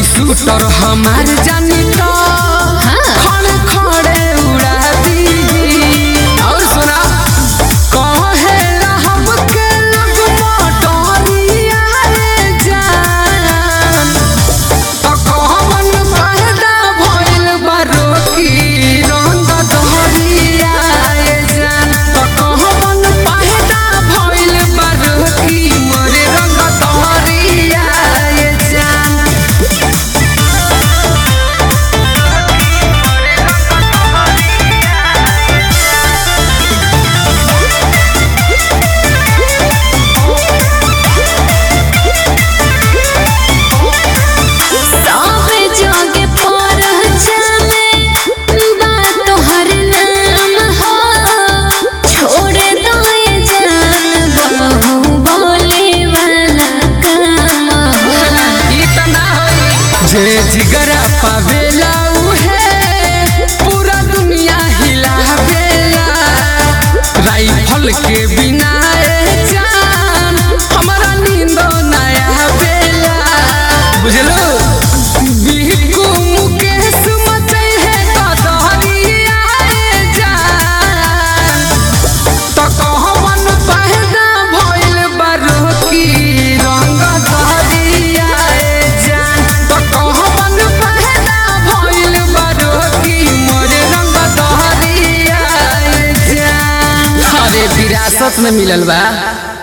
shooter हमार जानी तो खड़े खड़े उड़ा दी और सुना कहे रहब के लब मोटरिया रे जान तो कहवन फायदा भइल बारो की रंग दहरिया रे जान तो कहवन फायदा भइल बारो की मोरे रंग दहरिया रे जान सावे जागे पहचाने बात तोहर नाम हो छोड़े दो ये जान बहु बोले वाला काम हो इतना होई जे जिगरा पावेला उहे पूरा दुनिया हिलावेला राइफल के बिना ए जान हमारा नींद ना आवेला बुझलो बिहकू मुकेश मचे है कदरिया ए जान तो कहवन पहदा भइल बारो की रंग दहरिया ए जान तो कहवन पहदा भइल बारो की मोरे रंग दहरिया ए जान अरे विरासत में मिलल बा